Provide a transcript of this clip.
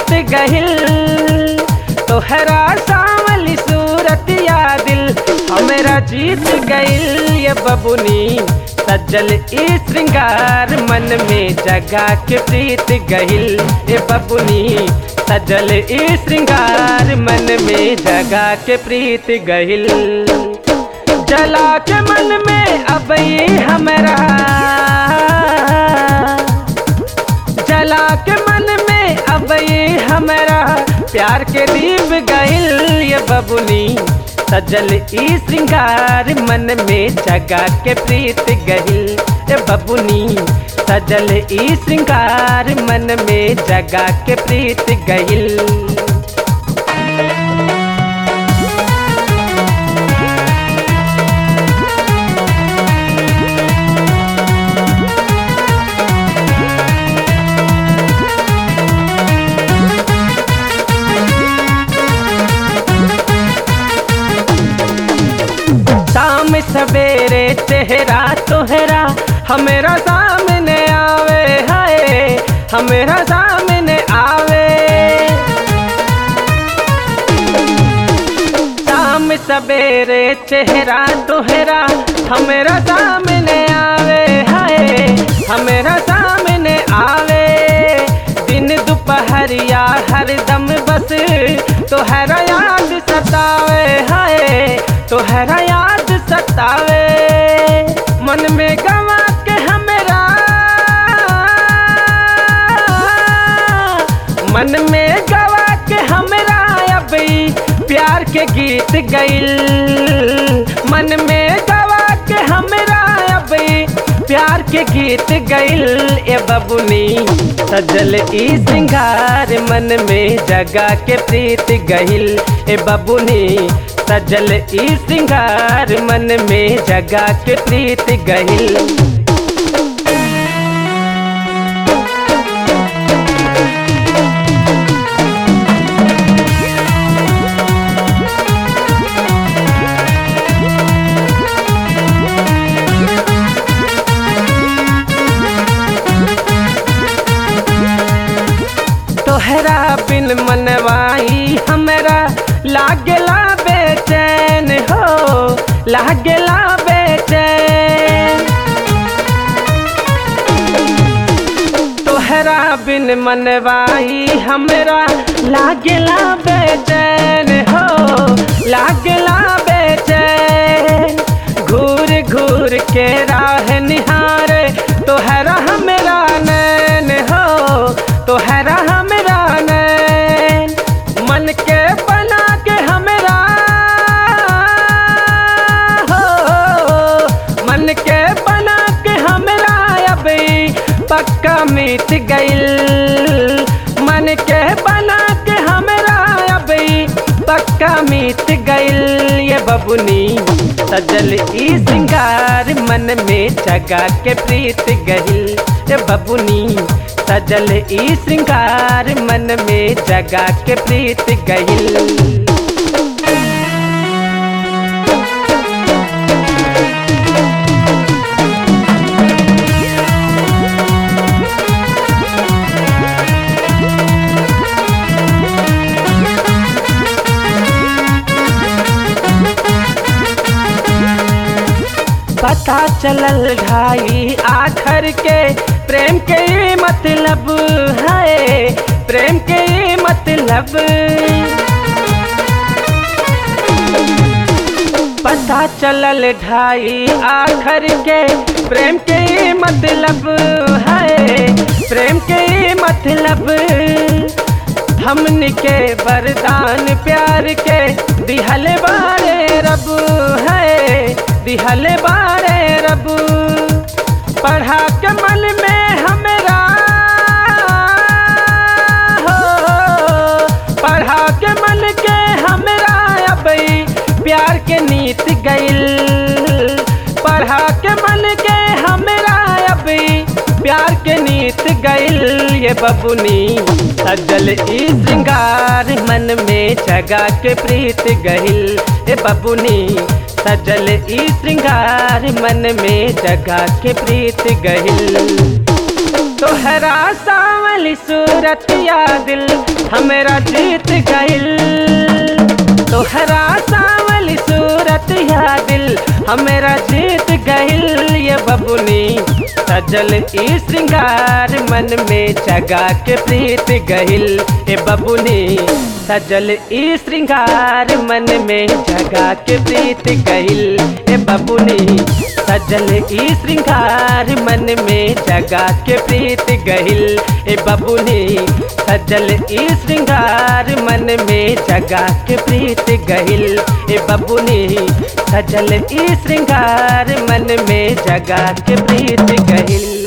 गहिल तोहरा सावली सूरत या दिल हमरा जीत गइल ये बबुनी सज्जल ई श्रृंगार मन में जगा के प्रीत गहिल ये बबुनी सजल ई श्रृंगार मन में जगा के प्रीत गहिल जला के मन में अब ये हमरा जला के मन में अब ये हमरा प्यार के दीप गइल ये बबुनी सजल ई श्रृंगार मन में जगा के प्रीत गहिल ये बबुनी सजल ई श्रृंगार मन में जगा के प्रीत गहिल शाम सवेरे चेहरा तोहरा हमेरा सामने आवे हाय हमेरा सामने आवे शाम सवेरे चेहरा तोहरा हमेरा सामने आवे हाय हमेरा सामने आवे दिन दोपहरिया हरदम बस तोहरा याद सतावे हाय तोहरा याद सतावे मन में गवा के हमरा मन में गवा के हमरा अब ई प्यार के गीत गइल मन में गवा के हमरा अब ई प्यार के गीत गइल ए बबुनी सजल ई श्रृंगार मन में जगा के प्रीत गइल ए बबुनी सजल ई श्रृंगार मन में जगा के प्रीत गहिल तोहरा बिन मनवाई हमरा लागला बेचैन हो लागला बेचैन तोहरा बिन मनवाई हमरा लागला बेचैन हो लागला बेचैन घूर घूर के राह निहार तोहरा हमरा नैन हो तोहरा हमरा नैन मन के बना के हमरा हो मन के बना के हमरा अब ई पक्का मिट गइल मन के बना के हमरा अब ई पक्का मिट गइल ये बबुनी सजल ई श्रृंगार मन में जगा के प्रीत गहिल ये बबुनी सजल ई श्रृंगार मन में जगा के प्रीत गहिल पता चलल ढाई आखर के प्रेम के ये मतलब है प्रेम के ये मतलब पता चलल ढाई आखर के प्रेम के ये मतलब है प्रेम के ये मतलब हमन के वरदान प्यार के दिहल बारे रब है दिहल बारे रब पढ़ा के मन में हमरा हो पढ़ा के मन के हमरा अब ई प्यार के नीत गइल पढ़ा के मन के हमरा अब ई प्यार के नीत गइल ये बबुनी सजल ई श्रृंगार मन में जगा के प्रीत गहिल ए बबुनी सजल ई श्रृंगार मन में जगा के प्रीत गहिल तोहरा सावन सावली सूरत या दिल हमेरा जीत गइल तोहरा सावली सूरत या दिल हमेरा जीत गइल ये बबुनी सजल ई श्रृंगार मन में जगा के प्रीत गहिल ए बबुनी सजल ई श्रृंगार मन में जगा के प्रीत गहिल ए बबुनी सजल ई श्रृंगार मन में जगा के प्रीत गहिल ए बबुनी सजल ई श्रृंगार मन में जगा के प्रीत गहिल ए बबुनी सजल ई श्रृंगार मन में जगा के प्रीत गहिल